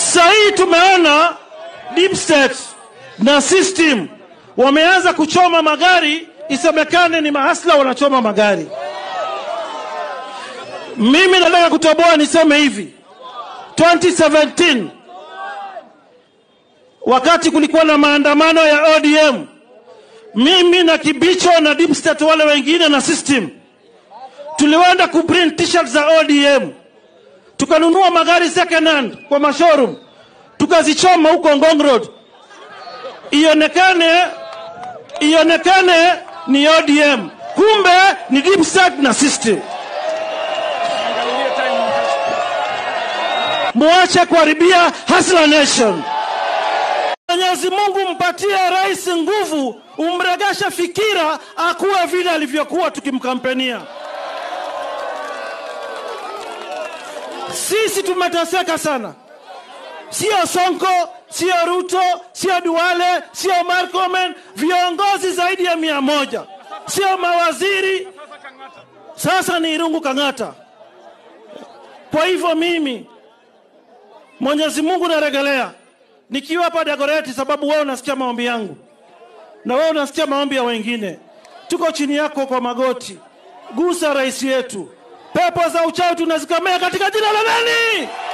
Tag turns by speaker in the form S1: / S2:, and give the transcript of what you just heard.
S1: Sasa hii tumeona deep state na system wameanza kuchoma magari, isemekane ni mahasla wanachoma magari. Mimi nataka kutoboa niseme hivi, 2017 wakati kulikuwa na maandamano ya ODM, mimi na Kibicho na deep state wale wengine na system tulienda kuprint t-shirt za ODM, tukanunua magari second hand kwa mashowroom, tukazichoma huko Ngong Road, ionekane ionekane ni ODM, kumbe ni deep state na system. Muache kuharibia Hustler Nation. Mwenyezi Mungu mpatie rais nguvu, umregeshe fikira, akuwe vile alivyokuwa tukimkampenia. Sisi tumeteseka sana, sio Sonko, sio Ruto, sio Duale, sio Marcomen, viongozi zaidi ya mia moja, sio mawaziri, sasa ni Irungu Kang'ata. Kwa hivyo mimi Mwenyezi Mungu naregelea nikiwa hapa Dagoretti, sababu wewe unasikia maombi yangu na wewe unasikia maombi ya wengine. Tuko chini yako kwa magoti, gusa rais yetu. Pepo za uchawi tunazikamea katika jina la nani?